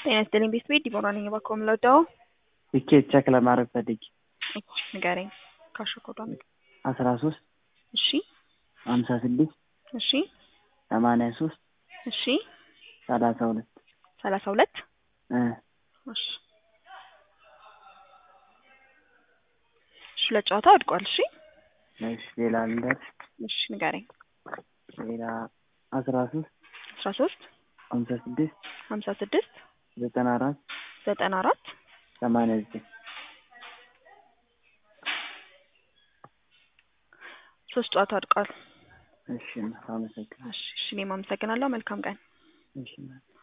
ጤና ይስጥልኝ ቤት ቤት ዲቦራ ነኝ። እባክዎ የምንወደው ትኬት ቼክ ለማድረግ ፈልጌ ንገረኝ። ካሽ ኮዷ አስራ ሶስት እሺ ሀምሳ ስድስት እሺ ሰማንያ ሶስት እሺ ሰላሳ ሁለት ሰላሳ ሁለት እ እሺ እሺ ሁለት ጨዋታ ወድቋል። እሺ እሺ ሌላ ልደት እሺ ንገረኝ። ሌላ አስራ ሶስት አስራ ሶስት ሀምሳ ስድስት ሀምሳ ስድስት ዘጠና አራት ዘጠና አራት ሰማንያ ዘጠኝ ሶስት ጨዋታ ወድቋል። እሺ አመሰግናለሁ። እሺ እሺ እኔም አመሰግናለሁ። መልካም ቀን። እሺ